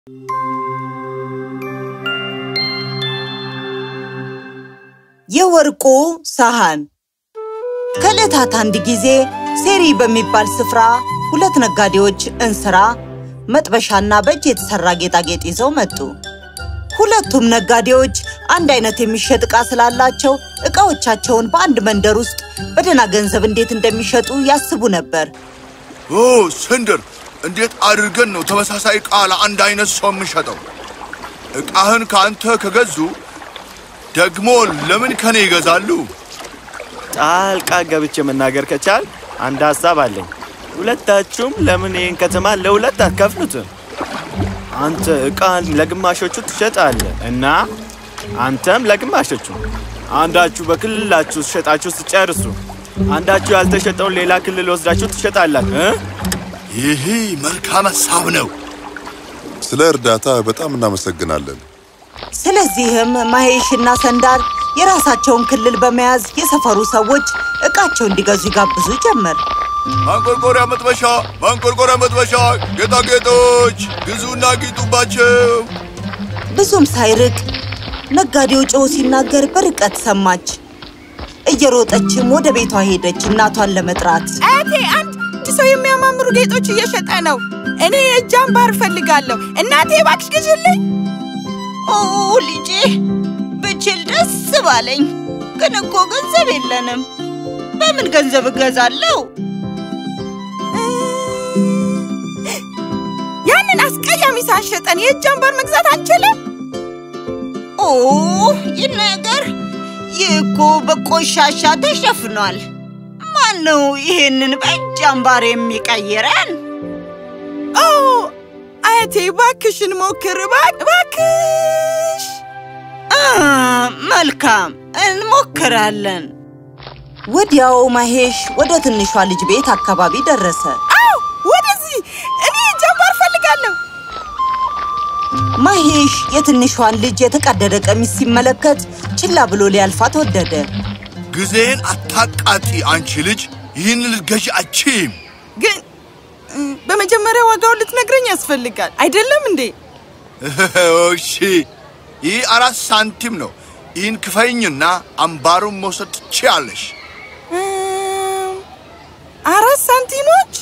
የወርቁ ሳህን ከዕለታት አንድ ጊዜ ሴሪ በሚባል ስፍራ ሁለት ነጋዴዎች እንስራ፣ መጥበሻና በእጅ የተሰራ ጌጣጌጥ ይዘው መጡ። ሁለቱም ነጋዴዎች አንድ አይነት የሚሸጥ ዕቃ ስላላቸው ዕቃዎቻቸውን በአንድ መንደር ውስጥ በደህና ገንዘብ እንዴት እንደሚሸጡ ያስቡ ነበር። ኦ ስንድር፣ እንዴት አድርገን ነው ተመሳሳይ ዕቃ ለአንድ አይነት ሰው የምንሸጠው? ዕቃህን ከአንተ ከገዙ ደግሞ ለምን ከኔ ይገዛሉ? ጣልቃ ገብቼ መናገር ከቻል አንድ ሀሳብ አለኝ። ሁለታችሁም ለምን ይህን ከተማ ለሁለት አትከፍሉትም? አንተ ዕቃን ለግማሾቹ ትሸጣለህ እና አንተም ለግማሾቹ። አንዳችሁ በክልላችሁ ሸጣችሁ ስጨርሱ አንዳችሁ ያልተሸጠውን ሌላ ክልል ወስዳችሁ ትሸጣላችሁ እ? ይህ መልካም ሀሳብ ነው። ስለ እርዳታ በጣም እናመሰግናለን። ስለዚህም ማሄሽና ሰንዳር የራሳቸውን ክልል በመያዝ የሰፈሩ ሰዎች ዕቃቸው እንዲገዙ ይጋብዙ ጀመር። ማንቆርቆሪያ መጥበሻ፣ ማንቆርቆሪያ መጥበሻ፣ ጌጣጌጦች ግዙና ጊጡባቸው። ብዙም ሳይርቅ ነጋዴው ጮሆ ሲናገር በርቀት ሰማች። እየሮጠችም ወደ ቤቷ ሄደች እናቷን ለመጥራት። አያቴ አንድ ሰው የሚያማምሩ ጌጦች እየሸጠ ነው። እኔ የእጅ አምባር እፈልጋለሁ። እናቴ እባክሽ ግዢልኝ። ኦ ልጄ፣ ብችል ደስ ባለኝ፣ ግን እኮ ገንዘብ የለንም። በምን ገንዘብ እገዛለሁ? ያንን አስቀያሚ ሳንሸጠን የእጅ አምባር መግዛት አንችልም? ኦ ይህ ነገር ይህ እኮ በቆሻሻ ተሸፍኗል። ማን ነው ይሄንን በእጅ አምባር የሚቀይረን? ኦ አያቴ እባክሽን ሞክር፣ እባክ- እባክሽ። አ፣ መልካም እንሞክራለን። ወዲያው ማሄሽ ወደ ትንሿ ልጅ ቤት አካባቢ ደረሰ። አው ወደዚህ! እኔ የእጅ አምባር እፈልጋለሁ። ማሄሽ የትንሿን ልጅ የተቀደደ ቀሚስ ሲመለከት ችላ ብሎ ሊያልፋት ወደደ። ጊዜን አታቃጢ አንቺ ልጅ፣ ይህን ልትገዢ አችም። ግን እ፣ በመጀመሪያ ዋጋውን ልትነግረኝ ያስፈልጋል አይደለም እንዴ? እሺ፣ ይህ አራት ሳንቲም ነው። ይህን ክፈይኝና አምባሩን መውሰድ ትችያለሽ። እም፣ አራት ሳንቲሞች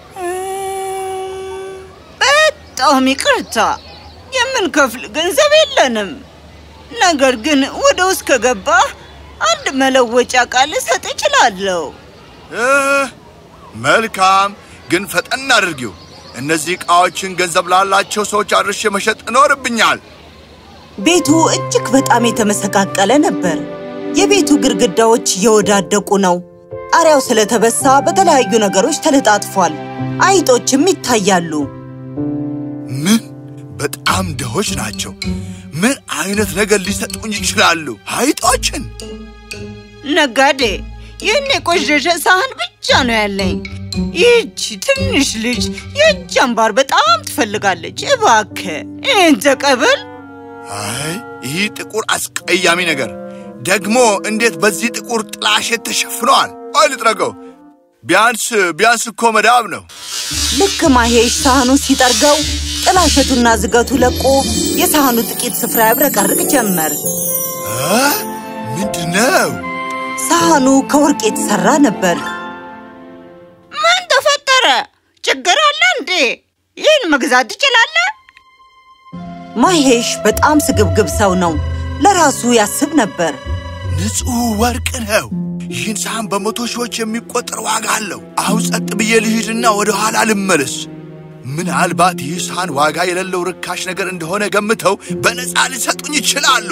እም፣ በጣም ይቅርታ፣ የምንከፍል ገንዘብ የለንም። ነገር ግን ወደ ውስጥ ከገባህ አንድ መለወጫ ቃል ልሰጥ እችላለሁ። እ፣ መልካም ግን ፈጠን አድርጊው። እነዚህ ዕቃዎችን ገንዘብ ላላቸው ሰዎች አድርሼ መሸጥ ይኖርብኛል። ቤቱ እጅግ በጣም የተመሰቃቀለ ነበር። የቤቱ ግድግዳዎች እየወዳደቁ ነው። ጣሪያው ስለተበሳ በተለያዩ ነገሮች ተለጣጥፏል። አይጦችም ይታያሉ። ምን በጣም ድሆች ናቸው። ምን አይነት ነገር ሊሰጡኝ ይችላሉ? አይጦችን? ነጋዴ፣ ይህን የቆሸሸ ሳህን ብቻ ነው ያለኝ። ይህች ትንሽ ልጅ የእጅ አምባር በጣም ትፈልጋለች። እባክህ ይህን ተቀበል። አይ ይህ ጥቁር አስቀያሚ ነገር ደግሞ እንዴት በዚህ ጥቁር ጥላሸት ተሸፍነዋል? ቆይ ልጥረገው። ቢያንስ ቢያንስ እኮ መዳብ ነው። ልክ ማሄሽ ሳህኑ ሲጠርገው ጥላሸቱና ዝገቱ ለቆ የሳህኑ ጥቂት ስፍራ ያብረቀርቅ ጀመር። እ? ምንድን ነው? ሳህኑ ከወርቅ የተሰራ ነበር። ምን ተፈጠረ? ችግር አለ እንዴ? ይህን መግዛት ትችላለህ? ማሄሽ በጣም ስግብግብ ሰው ነው። ለራሱ ያስብ ነበር። ንጹሕ ወርቅ ነው። ይህን ሳህን በመቶ ሺዎች የሚቆጠር ዋጋ አለው። አሁን ጸጥ ብዬ ልሂድና ወደ ኋላ ልመለስ። ምናልባት ይህ ሳህን ዋጋ የሌለው ርካሽ ነገር እንደሆነ ገምተው በነፃ ሊሰጡኝ ይችላሉ።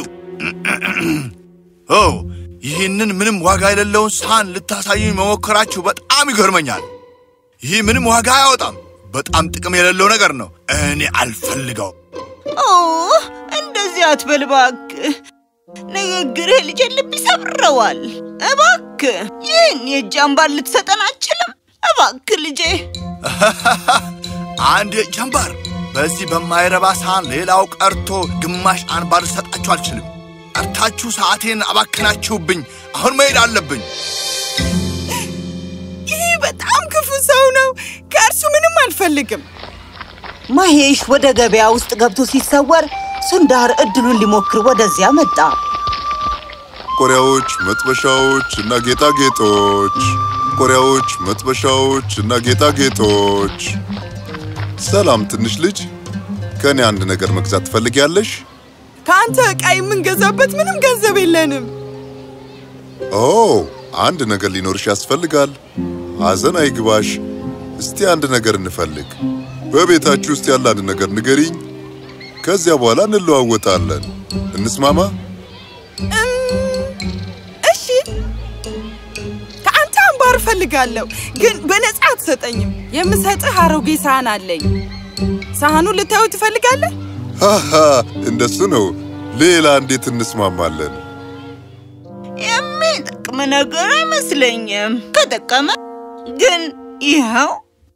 ኦ ይህንን ምንም ዋጋ የሌለውን ሳህን ልታሳዩኝ መሞከራችሁ በጣም ይገርመኛል። ይህ ምንም ዋጋ አያወጣም። በጣም ጥቅም የሌለው ነገር ነው። እኔ አልፈልገው። ኦ እንደዚህ አትበል እባክህ። ንግግርህ ልጄን ልብ ይሰብረዋል። እባክህ ይህን የእጅ አምባር ልትሰጠን አትችልም? እባክህ ልጄ። አንድ ጀንበር በዚህ በማይረባ ሳህን ሌላው ቀርቶ ግማሽ አንባር ልሰጣችሁ አልችልም። ቀርታችሁ ሰዓቴን አባክናችሁብኝ። አሁን መሄድ አለብኝ። ይህ በጣም ክፉ ሰው ነው። ከእርሱ ምንም አልፈልግም። ማሄሽ ወደ ገበያ ውስጥ ገብቶ ሲሰወር ሱንዳር እድሉን ሊሞክር ወደዚያ መጣ። ቆሪያዎች፣ መጥበሻዎች እና ጌጣጌጦች፣ ቆሪያዎች፣ መጥበሻዎች እና ጌጣጌጦች። ሰላም ትንሽ ልጅ፣ ከእኔ አንድ ነገር መግዛት ትፈልጊያለሽ? ከአንተ ዕቃ የምንገዛበት ምንም ገንዘብ የለንም። ኦ አንድ ነገር ሊኖርሽ ያስፈልጋል። ሐዘን አይግባሽ። እስቲ አንድ ነገር እንፈልግ። በቤታችሁ ውስጥ ያለ አንድ ነገር ንገሪኝ። ከዚያ በኋላ እንለዋወጣለን። እንስማማ? እሺ፣ ከአንተ አምባር እፈልጋለሁ፣ ግን በነፃ አትሰጠኝም። የምሰጥህ አሮጌ ሳህን አለኝ። ሳህኑን ልታዩ ትፈልጋለህ? ሃሃ እንደሱ ነው። ሌላ እንዴት እንስማማለን? የሚጠቅም ነገር አይመስለኝም። ከጠቀመ ግን ይኸው።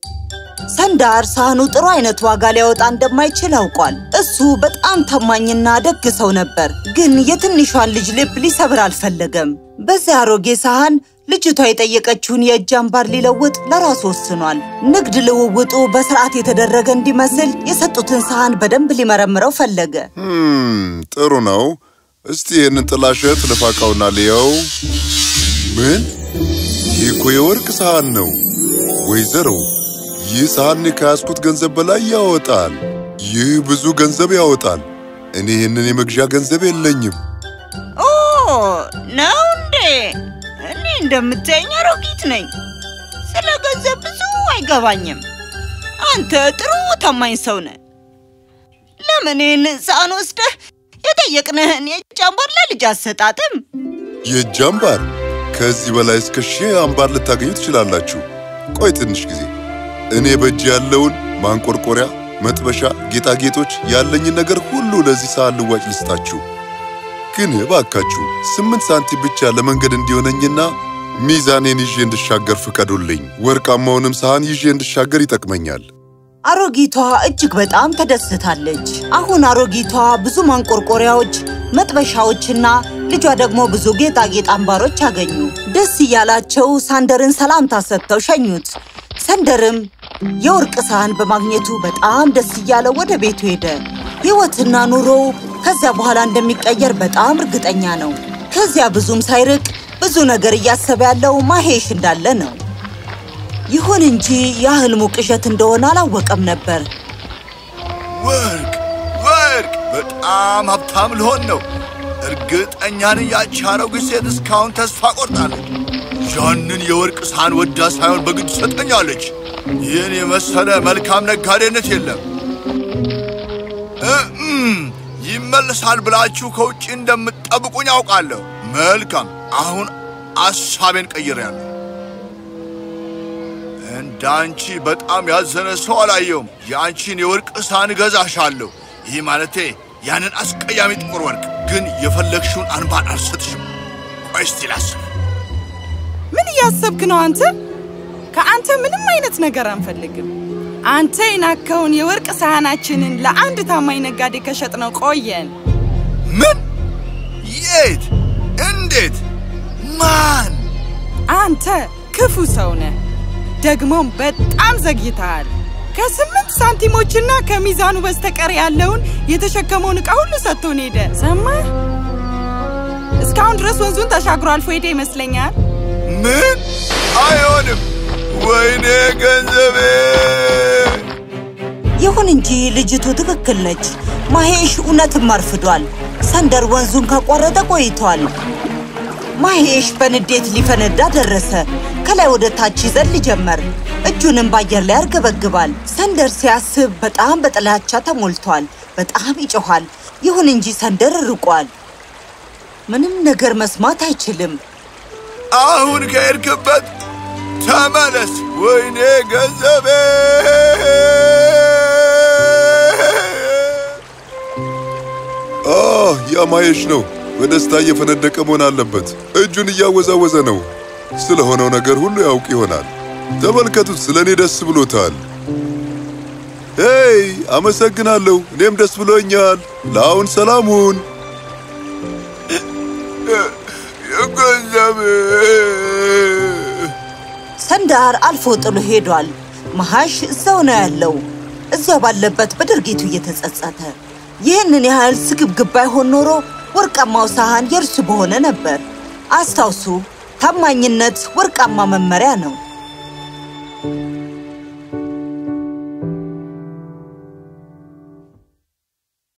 ሰንዳር ሳህኑ ጥሩ አይነት ዋጋ ሊያወጣ እንደማይችል አውቋል። እሱ በጣም ታማኝና ደግ ሰው ነበር፣ ግን የትንሿን ልጅ ልብ ሊሰብር አልፈለገም። በዚያ አሮጌ ሳህን ልጅቷ የጠየቀችውን የእጅ አምባር ሊለውጥ ለራሱ ወስኗል። ንግድ ልውውጡ በስርዓት የተደረገ እንዲመስል የሰጡትን ሳህን በደንብ ሊመረምረው ፈለገ። hm ጥሩ ነው። እስቲ ይህንን ጥላሸት ልፋቃውና ልየው። ምን? ይህ እኮ የወርቅ ሳህን ነው። ወይዘሮ፣ ይህ ሳህን እኔ ከያዝኩት ገንዘብ በላይ ያወጣል። ይህ ብዙ ገንዘብ ያወጣል። እኔ ይህንን የመግዣ ገንዘብ የለኝም። ኦ ነው እንዴ? እኔ እንደምታየኝ አሮጊት ነኝ። ስለ ገንዘብ ብዙ አይገባኝም። አንተ ጥሩ ታማኝ ሰው ነህ። ለምን ይህን ሳህን ወስደህ የጠየቅንህን የእጅ አምባር ለልጅ አሰጣጥም? የእጅ አምባር ከዚህ በላይ እስከ ሺህ አምባር ልታገኙ ትችላላችሁ። ቆይ ትንሽ ጊዜ እኔ በእጅ ያለውን ማንቆርቆሪያ፣ መጥበሻ፣ ጌጣጌጦች ያለኝን ነገር ሁሉ ለዚህ ሳህን ልዋጭ ልስጣችሁ። ግን እባካችሁ ስምንት ሳንቲም ብቻ ለመንገድ እንዲሆነኝና ሚዛኔን ይዤ እንድሻገር ፍቀዱልኝ። ወርቃማውንም ሳህን ይዤ እንድሻገር ይጠቅመኛል። አሮጊቷ እጅግ በጣም ተደስታለች። አሁን አሮጊቷ ብዙ ማንቆርቆሪያዎች፣ መጥበሻዎችና ልጇ ደግሞ ብዙ ጌጣጌጥ አምባሮች አገኙ። ደስ እያላቸው ሳንደርን ሰላምታ ሰጥተው ሸኙት። ሰንደርም የወርቅ ሳህን በማግኘቱ በጣም ደስ እያለው ወደ ቤቱ ሄደ። ሕይወትና ኑሮው ከዚያ በኋላ እንደሚቀየር በጣም እርግጠኛ ነው። ከዚያ ብዙም ሳይርቅ ብዙ ነገር እያሰበ ያለው ማሄሽ እንዳለ ነው። ይሁን እንጂ የህልሙ ቅዠት እንደሆነ አላወቀም ነበር። ወርቅ ወርቅ! በጣም ሀብታም ልሆን ነው። እርግጠኛ ነኝ ያቺ አሮጊት ሴት እስካሁን ተስፋ ቆርጣለች። ያንን የወርቅ ሳህን ወዳ ሳይሆን በግድ ሰጠኛለች። ይህን የመሰለ መልካም ነጋዴነት የለም። እም፣ ይመለሳል ብላችሁ ከውጭ እንደምትጠብቁኝ አውቃለሁ። መልካም፣ አሁን አሳቤን ቀይሬያለሁ። እንዳንቺ በጣም ያዘነ ሰው አላየውም። የአንቺን የወርቅ ሳህን እገዛሻለሁ። ይህ ማለቴ ያንን አስቀያሚ ጥቁር ወርቅ። ግን የፈለግሽውን አንባር አልሰጥሽም። ቆይ እስቲ ላስብ። ምን እያሰብክ ነው አንተ? ከአንተ ምንም አይነት ነገር አንፈልግም። አንተ የናከውን የወርቅ ሳህናችንን ለአንድ ታማኝ ነጋዴ ከሸጥነው ቆየን። ምን? የት? እንዴት? ማን? አንተ ክፉ ሰው ነህ። ደግሞም በጣም ዘግይተሃል። ከስምንት ሳንቲሞችና ከሚዛኑ በስተቀር ያለውን የተሸከመውን ዕቃ ሁሉ ሰጥቶን ሄደ። ሰማህ? እስካሁን ድረስ ወንዙን ተሻግሮ አልፎ ሄደ ይመስለኛል። ምን? አይሆንም! ወይኔ ገንዘቤ! ይሁን እንጂ ልጅቱ ትክክል ነች። ማሄሽ እውነትም አርፍዷል። ሰንደር ወንዙን ካቋረጠ ቆይቷል። ማሄሽ በንዴት ሊፈነዳ ደረሰ። ከላይ ወደ ታች ይዘል ጀመር። እጁንም በአየር ላይ ያርገበግባል። ሰንደር ሲያስብ በጣም በጥላቻ ተሞልቷል። በጣም ይጮኋል። ይሁን እንጂ ሰንደር ርቋል። ምንም ነገር መስማት አይችልም። አሁን ከሄድክበት ተመለስ! ወይኔ ገንዘቤ! አህ ያ ማየሽ ነው። በደስታ እየፈነደቀ መሆን አለበት። እጁን እያወዛወዘ ነው። ስለሆነው ነገር ሁሉ ያውቅ ይሆናል። ተመልከቱት፣ ስለ እኔ ደስ ብሎታል። ሄይ፣ አመሰግናለሁ። እኔም ደስ ብሎኛል። ለአሁን ሰላም ሁን። የገንዘቤ! ሰንዳር አልፎ ጥሎ ሄዷል። መሃሽ እዛው ነው ያለው። እዚያው ባለበት በድርጊቱ እየተጸጸተ ይህንን ያህል ስግብግብ ባይሆን ኖሮ ወርቃማው ሳህን የእርሱ በሆነ ነበር። አስታውሱ፣ ታማኝነት ወርቃማ መመሪያ ነው።